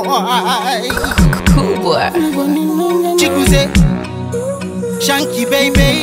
boy. Cool boy. Chikuze, Shanky baby.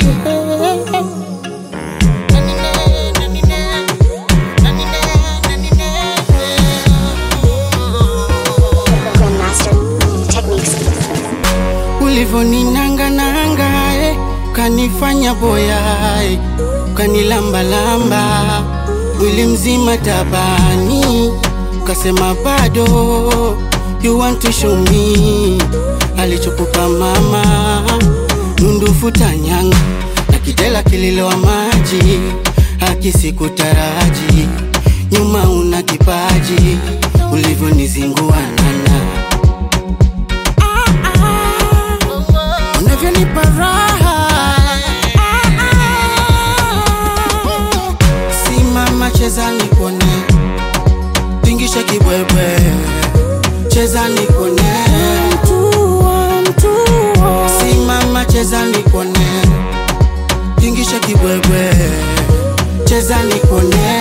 Grandmaster Techniques. Ulivoninanga nanga eh, ukanifanya boya eh, ukanilambalamba mwili mzima tabani, ukasema bado you want to show me alichokupa mama, nundufuta nyanga na kidela kililowa maji, akisikutaraji nyuma una kipaji ulivyonizingua nana unavyonipa raha simama cheza nikone tingisha kibwebwe cheza nikone simama cheza nikone tingisha kibwebwe cheza nikone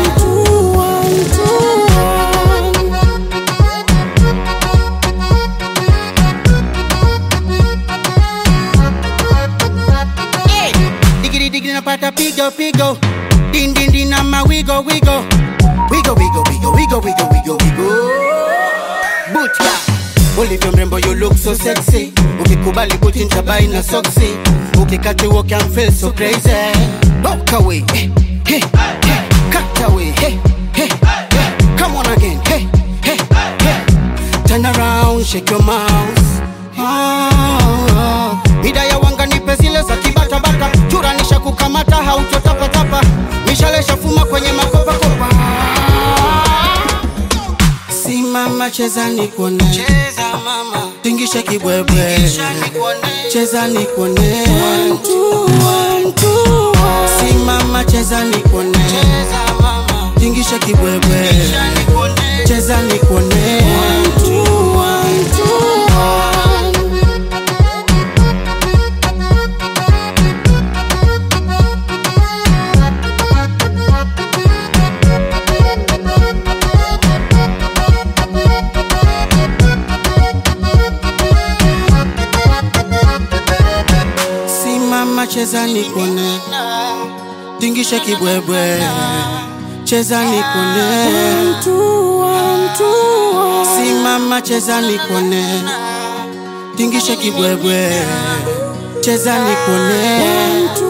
Hey, digiri digiri napata pigo pigo din din din na ma wigo wigo wigo wigo wigo wigo wigo wigo wigo butia ulivyo mrembo you look so sexy ukikubali kuchinja bai na soksi ukikati walk and feel so crazy walk away hey, hey, hey. cut away hey, hey, hey. come on again hey, hey, hey. turn around shake your mouth Ah, mida ya wanga nipe zile za kibatabata churanisha kukamata hautotapatapa mishalesha fuma kwenye makopakopa simama cheza nikuone tingisha kibwebwe cheza nikuone simama cheza nikuone tingisha kibwebwe cheza nikuone simama cheza nikone tingisha kibwebwe cheza nikone simama cheza nikone tingisha kibwebwe cheza nikone